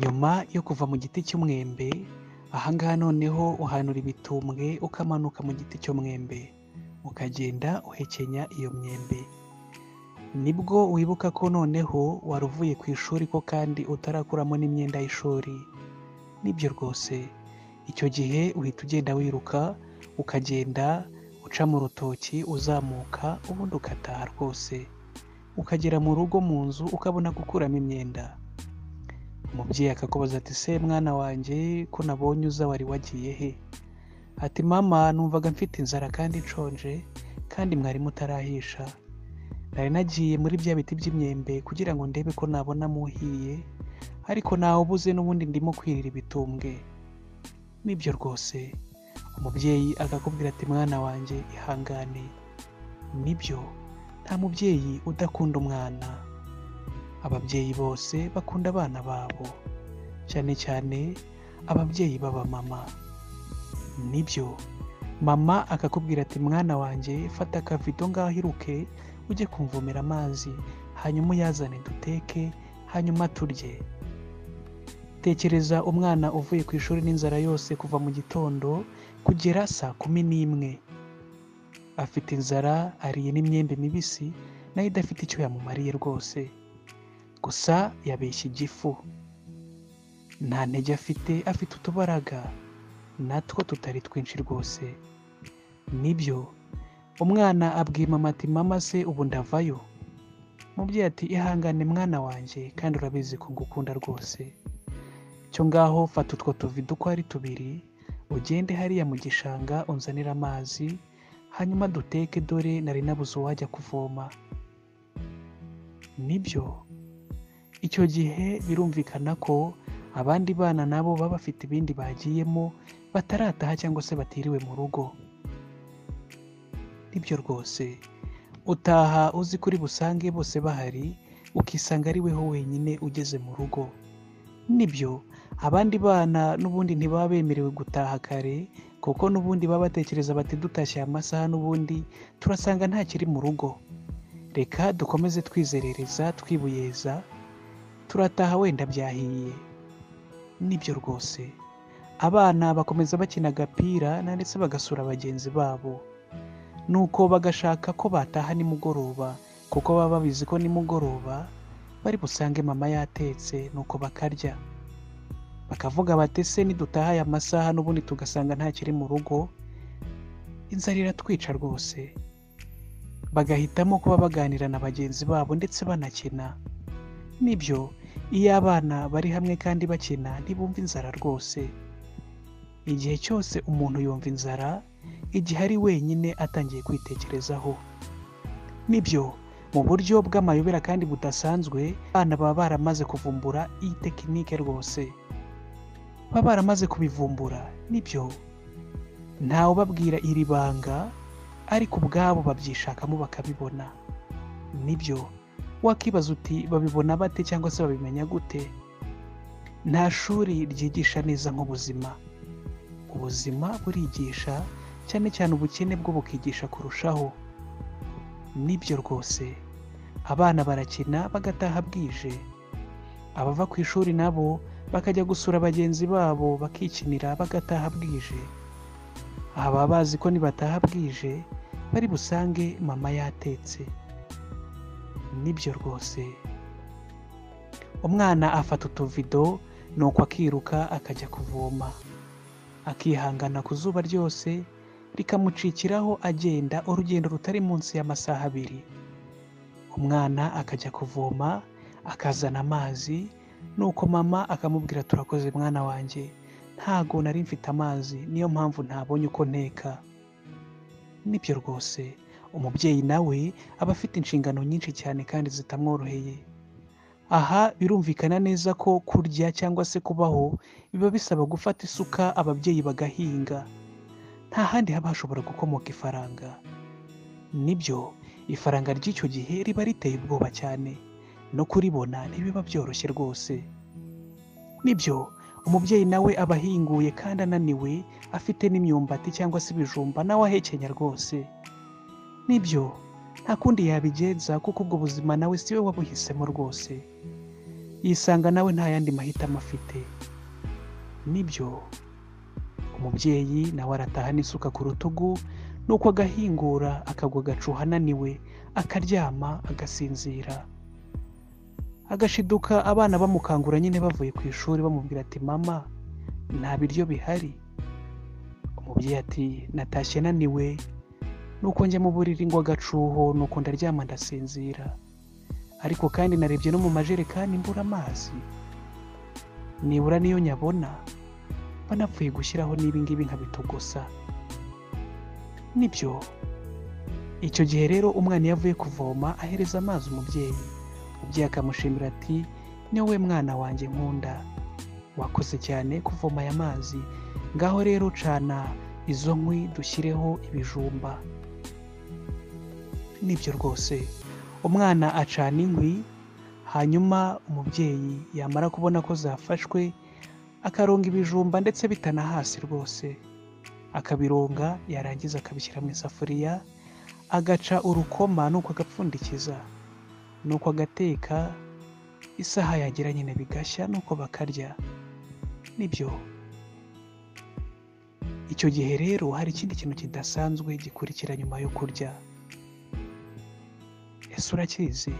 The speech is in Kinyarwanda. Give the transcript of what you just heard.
Nyuma yo kuva mu giti cy'umwembe, aha ngaha noneho uhanura ibitumbwe ukamanuka mu giti cy'umwembe, ukagenda uhekenya iyo myembe. Nibwo wibuka ko noneho wari uvuye ku ishuri ko kandi utarakuramo n'imyenda y'ishuri. Nibyo rwose, icyo gihe uhita ugenda wiruka, ukagenda uca mu rutoki uzamuka ubundi ugataha rwose, ukagera mu rugo mu nzu ukabona gukuramo imyenda. Umubyeyi akakubaza ati se mwana wanjye ko nabonye uza wari wagiye he? Ati mama numvaga mfite inzara kandi nshonje kandi mwari mutarahisha, nari nagiye muri bya biti by'imyembe kugira ngo ndebe ko nabona muhiye ariko ntawubuze n'ubundi ndimo kwirira ibitumbwe. Nibyo rwose, umubyeyi akakubwira ati mwana wanjye ihangane. Nibyo, nta mubyeyi udakunda umwana. Ababyeyi bose bakunda abana babo, cyane cyane ababyeyi b'abamama. Nibyo, mama akakubwira ati mwana wanjye fata akavido ngaho iruke ujye kumvomera amazi, hanyuma uyazane duteke, hanyuma turye. Tekereza umwana uvuye ku ishuri n'inzara yose kuva mu gitondo kugera saa kumi n'imwe. Afite inzara, ariye n'imyembe mibisi nayo idafite icyo yamumariye rwose. Gusa yabeshya igifu. Nta ntege afite, afite utubaraga, natwo tutari twinshi rwose. Nibyo, umwana abwiye mama ati mama se ubu ndavayo? Umubyeyi ati ihangane mwana wanjye kandi urabizi ko ngukunda rwose. Cyo ngaho fata utwo tuvido uko ari tubiri, ugende hariya mu gishanga unzanire amazi, hanyuma duteke dore nari nabuze uwajya kuvoma. Nibyo, icyo gihe birumvikana ko abandi bana nabo baba bafite ibindi bagiyemo batarataha cyangwa se batiriwe mu rugo. Nibyo rwose, utaha uzi ko uri busange bose bahari, ukisanga ari weho wenyine ugeze mu rugo. Nibyo, abandi bana n'ubundi ntibaba bemerewe gutaha kare kuko n'ubundi baba batekereza bati dutashye aya masaha n'ubundi turasanga nta kiri mu rugo. Reka dukomeze twizerereza, twibuyeza, turataha wenda byahiye. Nibyo rwose, abana bakomeza bakina agapira na ndetse bagasura bagenzi babo. Nuko bagashaka ko bataha nimugoroba kuko baba babizi ko nimugoroba bari busange mama yatetse nuko bakarya. Bakavuga bati se nidutaha aya masaha n'ubundi tugasanga nta kiri mu rugo, inzara iratwica rwose. Bagahitamo kuba baganira na bagenzi babo ndetse banakina. Nibyo, iyo abana bari hamwe kandi bakina ntibumva inzara rwose. Igihe cyose umuntu yumva inzara, igihe ari wenyine atangiye kwitekerezaho. Nibyo, mu buryo bw'amayobera kandi budasanzwe, abana baba baramaze kuvumbura iyi tekinike rwose. Baba baramaze kubivumbura, nibyo. Ntawe ubabwira iri banga, ariko ubwabo babyishakamo bakabibona. Nibyo, wakibaza uti babibona bate cyangwa se babimenya gute? Nta shuri ryigisha neza nk'ubuzima. Ubuzima burigisha, cyane cyane ubukene bwo bukigisha kurushaho. Nibyo rwose, abana barakina bagataha bwije. Abava ku ishuri nabo bakajya gusura bagenzi babo bakikinira bagataha bwije. Aha baba bazi ko nibataha bwije, bari busange mama yatetse. Nibyo rwose, umwana afata utuvido nuko akiruka akajya kuvoma. Akihangana ku zuba ryose, rikamucikiraho agenda urugendo rutari munsi y'amasaha abiri. Umwana akajya kuvoma, akazana amazi, nuko mama akamubwira turakoze mwana wanjye, ntago nari mfite amazi niyo mpamvu ntabonye uko nteka. Nibyo rwose, umubyeyi nawe aba afite inshingano nyinshi cyane kandi zitamworoheye. Aha birumvikana neza ko kurya cyangwa se kubaho biba bisaba gufata isuka ababyeyi bagahinga. Nta handi haba hashobora gukomoka ifaranga. Nibyo, ifaranga ry'icyo gihe riba riteye ubwoba cyane. No kuribona ntibiba byoroshye rwose. Nibyo, umubyeyi nawe aba ahinguye kandi ananiwe, afite n'imyumbati cyangwa se ibijumba nawe ahekenya rwose. Nibyo, nta kundi yabigenza kuko ubwo buzima nawe si we wabuhisemo rwose. yisanga nawe nta yandi mahitamo afite nibyo umubyeyi nawe arataha n'isuka ku rutugu nuko agahingura akagwa agacuha ananiwe akaryama agasinzira agashiduka abana bamukangura nyine bavuye ku ishuri bamubwira ati mama nta biryo bihari umubyeyi ati natashye naniwe nuko njya mu buriri ngo agacuho nuko ndaryama ndasinzira ariko kandi narebye no mu majerekani mbura amazi nibura niyo nyabona banapfuye gushyiraho n'ibingibi nkabitogosa nibyo icyo gihe rero umwana iyo avuye kuvoma ahereza amazi umubyeyi umubyeyi akamushimira ati niwe we mwana wanjye nkunda wakoze cyane kuvoma aya mazi ngaho rero cana izo nkwi dushyireho ibijumba nibyo rwose umwana acana inkwi hanyuma umubyeyi yamara kubona ko zafashwe akaronga ibijumba ndetse bitana hasi rwose akabironga yarangiza akabishyira mu isafuriya agaca urukoma nuko agapfundikiza nuko agateka isaha yagera nyine bigashya nuko bakarya nibyo icyo gihe rero hari ikindi kintu kidasanzwe gikurikira nyuma yo kurya ese urakizi